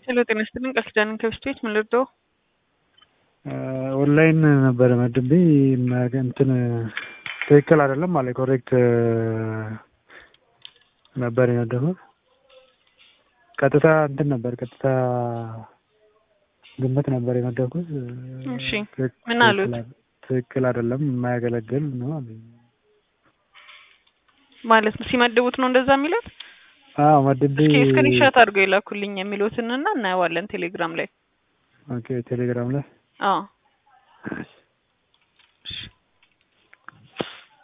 ሄሎ ጤና ይስጥልኝ ቃል ኪዳን ከብስቴት ምን ልርዳው? ኦንላይን ነበረ መድቤ እንትን ትክክል አይደለም ማለት ኮሬክት ነበር የነደፉት። ቀጥታ እንትን ነበር ቀጥታ ግምት ነበር የነደፍኩት። እሺ ምን አሉት? ትክክል አይደለም የማያገለግል ነው አሉኝ። ማለት ነው ሲመድቡት ነው እንደዛ የሚሉት? አዎ መድቤ እስኪ ስክሪንሾት አድርገው የላኩልኝ የሚሉትን እና እናየዋለን ቴሌግራም ላይ። ኦኬ ቴሌግራም ላይ አዎ እሺ